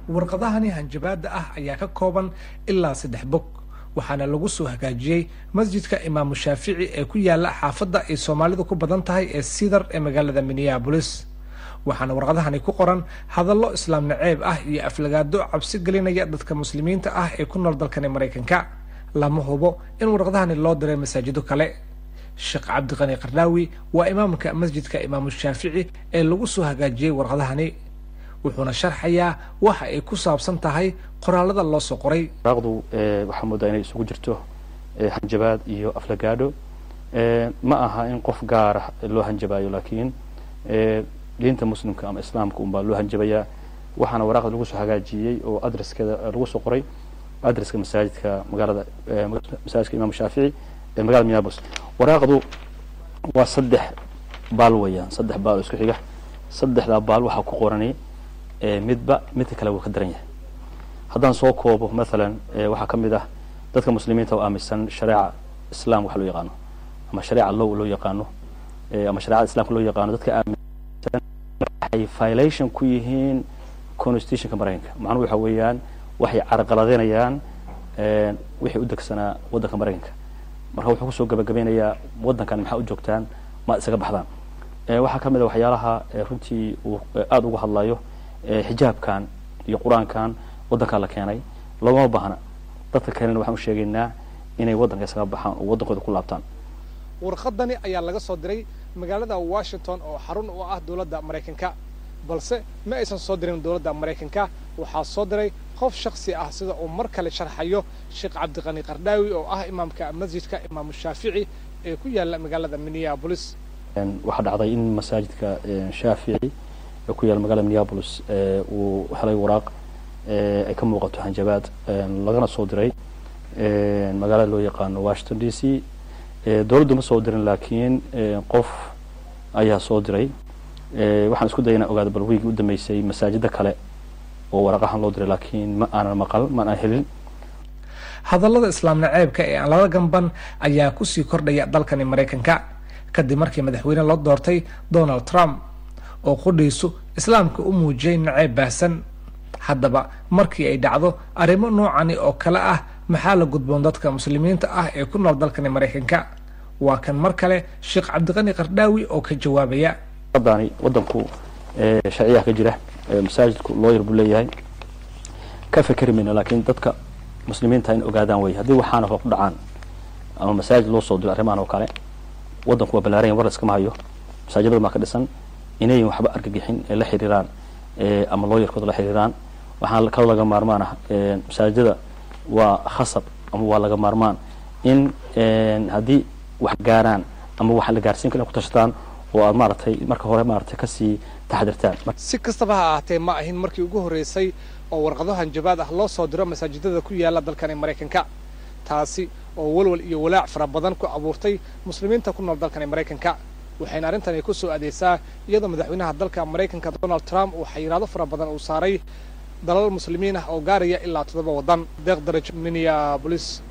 warqadahani hanjabaadda ah ayaa ka kooban ilaa saddex bog waxaana lagu soo hagaajiyey masjidka imaamu shaafici ee ku yaala xaafadda ay soomaalidu ku badan tahay ee sidar ee magaalada minneabolis waxaana warqadahani ku qoran hadallo islaam naceeb ah iyo aflagaado cabsi gelinaya dadka muslimiinta ah ee ku nool dalkani maraykanka lama hubo in warqadahani loo diray masaajido kale sheekh cabdiqani qardhaawi waa imaamka masjidka imaamu shaafici ee lagu soo hagaajiyey warqadahani wuxuuna sharxayaa waxa ay ku saabsan tahay qoraalada loo soo qoray waraaqdu waxaa moodaa inay isugu jirto hanjabaad iyo aflagaadho ma aha in qof gaara loo hanjabaayo laakiin diinta muslimka ama islaamka unbaa loo hanjabayaa waxaana waraaqda lagu soo hagaajiyey oo adreskeeda lagu soo qoray adreska masaajidka magaalada masaajidka imam shaafici ee magaalada minneapolis waraaqdu waa saddex baal weeyaan saddex baal oo isku xiga saddexdaa baal waxaa ku qorani midba midka kale wuu ka daran yahay haddaan soo koobo mathalan waxaa ka mid ah dadka muslimiinta oo aaminsan shareeca islam waxa loo yaqaano ama shareeca low loo yaqaano ama shareecada islamka loo yaqaano dadka aaminsan waxay violation ku yihiin constitutionka maraykanka macnuhu waxa weeyaan waxay carqaladeynayaan wixii u degsanaa waddanka maraykanka marka wuxuu kusoo gabagabeynayaa waddankan maxaa u joogtaan ma isaga baxdaan waxaa ka mid a waxyaalaha runtii uu aada uga hadlayo xijaabkan iyo qur-aankan waddankaa la keenay looma baahna dadka kalena waxaan u sheegaynaa inay waddanka isaga baxaan oo waddankooda ku laabtaan warqadani ayaa laga soo diray magaalada washington oo xarun u ah dowladda maraykanka balse ma aysan soo dirin dowladda maraykanka waxaa soo diray qof shaksi ah sida uu mar kale sharxayo sheekh cabdiqani qardhaawi oo ah imaamka masjidka imaamu shaafici ee ku yaala magaalada minneabolis waxaa dhacday in masaajidka shaafici ee ku yaala magaalada minneabolis uu helay waraaq ay ka muuqato hanjabaad lagana soo diray magaalada loo yaqaano washington d c dowladdu ma soo dirin laakiin qof ayaa soo diray waxaan isku daya inaan ogaado bal wiigii u dambeysay masaajida kale oo waraqahan loo diray laakiin ma aanan maqal ma aanan helin hadallada islaam naceebka ee aan lala gamban ayaa kusii kordhaya dalkani maraykanka kadib markii madaxweyne loo doortay donald trump oo qudhiisu islaamka u muujiyey naceeb baahsan haddaba markii ay dhacdo arrimo noocani oo kale ah maxaa la gudboon dadka muslimiinta ah ee ku nool dalkani maraykanka waa kan mar kale sheekh cabdiqani qardhaawi oo ka jawaabaya dani waddanku sharciyaha ka jira masaajidku looyar buu leeyahay ka fekeri mayno laakiin dadka muslimiinta in ogaadaan wey haddii waxaana ku dhacaan ama masaajid loo soo diro arrimahan oo kale waddanku waa ballaaranya war iskama hayo masaajidada maa ka dhisan inayn waxba argagixin ee la xiriiraan ama looyarkooda la xiriiraan waxaan kaloo laga maarmaan ah masaajidada waa khasab ama waa laga maarmaan in haddii wax gaaraan ama wax la gaarsiin kara ku tashataan oo aad maaragtay marka hore maaragtay kasii taxdirtaan si kastaba ha ahaatee ma ahin markii ugu horreysay oo warqado hanjabaad ah loo soo diro masaajidada ku yaala dalkani maraykanka taasi oo walwal iyo walaac fara badan ku abuurtay muslimiinta ku nool dalkani maraykanka waxayna arrintani ku soo adeegsaa iyadoo madaxweynaha dalka maraykanka donald trump uu xayiraado fara badan uu saaray dalal muslimiin ah oo gaaraya ilaa toddoba waddan deeq daraj minneabolis